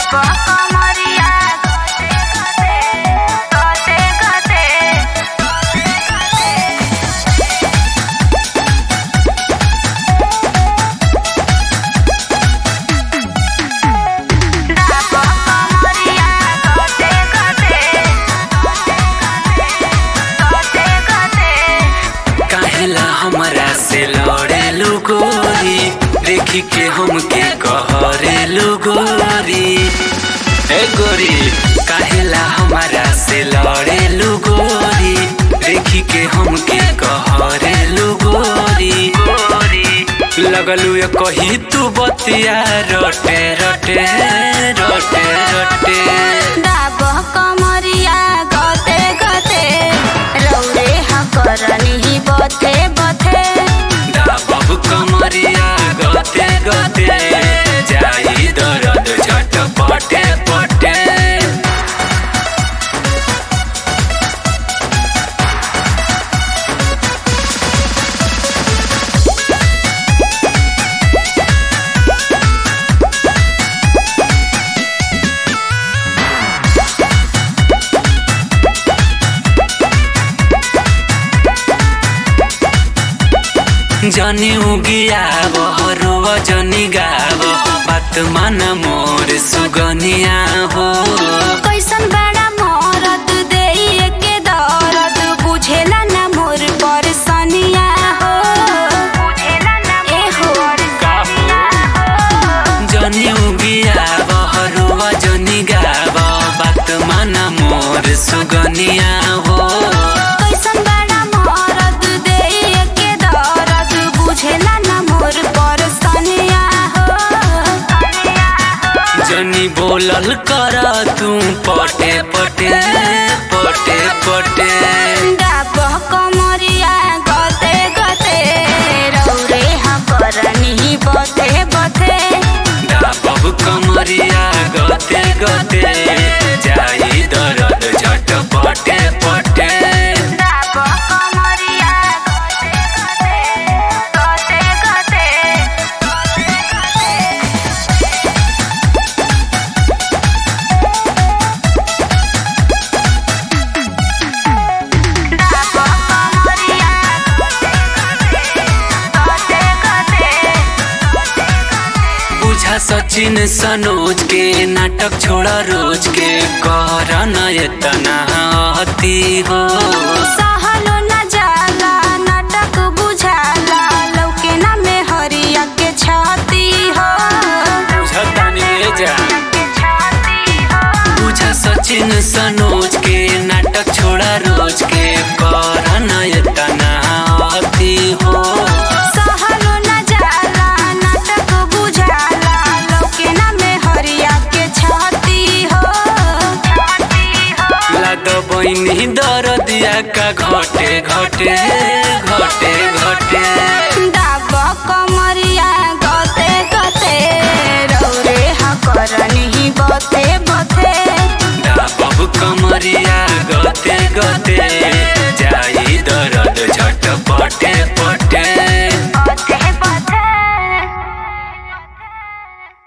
कमरिया गते गते गते डाबो कमरिया गते गते गते गते काहेला हमरा से लड़ेलु गोरी देखी के हमके कहरेलु गोरी ए गोरी काहेला हमरा से लड़ेलु गोरी देखी के हमके कहरेलु गोरी गोरी लगलू ये कही तू बतिया रटे रटे रटे रटे डाबो कमरिया गते गते रौरे हकरनी बथे बथे बाबू कमरिया गते गते जाई दरद झट पटे पटे जनी उगिया बहरुव जनी गाव बात मान मोर सुगनिया हो कैसन बड़ा मरद देइए के दर्द बुझेला ना मोर परसनिया हो बुझेला ना ए हो जनी उगिया बहरुव जनी गाव बात मान मोर सुगनिया हो कैसन बड़ा मरद देइए के दर्द बुझेला ना मोर परसनिया हो जनी बोलल कर तू पटे पटे पटे पटे डाबो कमरिया गते गते रौरे हकरनी बथे बथे बाबू कमरिया गते गते जाई दरद झट पटे पटे डाबो कमरिया गते गते गते डाबो कमरिया गते गते बुझा सचिन सनोज के नाटक छोड़ा रोज के कर न एतना अति हो सहलो न जाला नाटक बुझाला लौके ना में हरिया के छाती हो बुझतानी ले जा के छाती हो बुझा सचिन सनोज के नाटक छोड़ा रोज के कर न एतना अति हो सहलो न जाला नाटक बुझाला लौके ना में हरिया के छाती हो छाती हो लाद बहिनी दरदिया का घटे घटे घटे घटे डाबो कमरिया गते गते रौरे हकरनी बथे बथे बाबू कमरिया गते गते